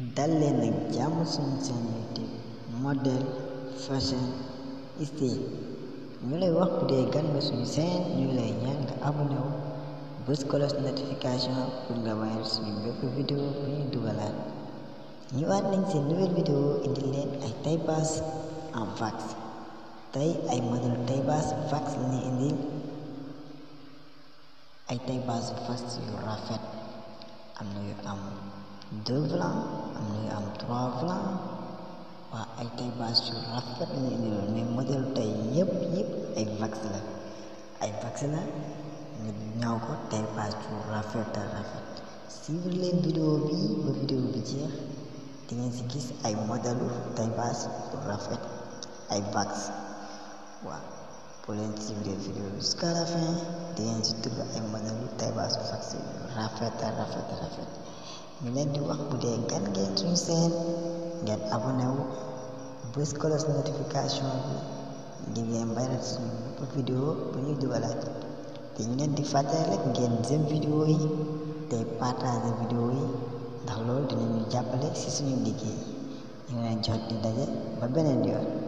dal leen ak jàmm suñu seen youtube model fashion style ñu lay wax bu dee gan nga suñu seen ñu lay ñaan nga abonné wu bës kolos notification pour nga mayal suñu bépp vidéo bu ñu dugalaat ñëwaat nañ seen nouvelle vidéo indi leen ay taille basse en vax tey ay modèle taille basse vax la ñuy indil ay taille basse vax yu rafet am na yu am deux blancs am na yu am trois blancs waa ay taille basse yu rafet la ñuy indiloon mais modèle tey yëpp yëpp ay vax la ay vax la ñu ñaw ko taille basse yu rafet a rafet suivre leen vidéo bi ba vidéo bi jeex di ngeen ci gis ay modèle taille basse yu rafet ay vax waaw pour leen suivre vidéo bi jusqu'à la fin di ngeen ci tudd ay modèle taille basse yu vax yu rafet a rafet a rafet ñu leen di wax bu dee gan ngeen suñu seen ngeen abonné wu bës kolos notification bi ngir ngeen bayrat suñu bépp vidéo bu ñuy dugalaat te ñu leen di fàttali rek ngeen jëm vidéo yi te partager vidéo yi ndax loolu dinañu jàppale ci suñu liggéey ñu ngi leen jox di daje ba beneen yoon